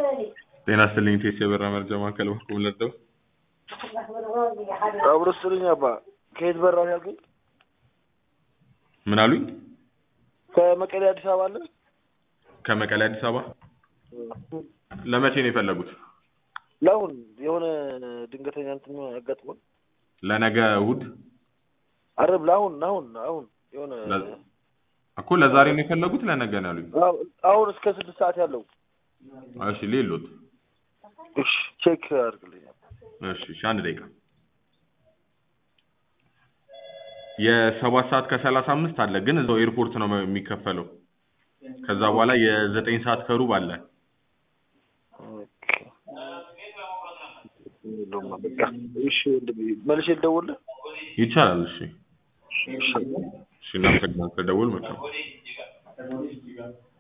ጤና ይስጥልኝ ቴስ የበራ መርጃ ማዕከል በኩል ለደው አብሮ ስጥልኝ አባ ከየት በራ ነው ያልከኝ? ምን አሉኝ? ከመቀሌ አዲስ አበባ አለ? ከመቀሌ አዲስ አበባ ለመቼ ነው የፈለጉት? ለአሁን የሆነ ድንገተኛ እንትን ያጋጥሞን ለነገ እሑድ አረብ ለአሁን አሁን አሁን የሆነ ለ- እኮ ለዛሬ ነው የፈለጉት ለነገ ነው ያሉኝ። አሁ- አሁን እስከ ስድስት ሰዓት ያለው እሺ ሌሎት እሺ ቼክ አድርግልኝ እሺ እሺ አንድ ደቂቃ የሰባት ሰዓት ከሰላሳ አምስት አለ ግን እዛው ኤርፖርት ነው የሚከፈለው። ከዛ በኋላ የዘጠኝ ሰዓት ከሩብ አለ። ኦኬ። የለውም በቃ እሺ ወንድሜ መልሼ ልደውልልህ ይቻላል። እሺ እሺ እሺ እናመሰግናለን። ከደውል መጣሁ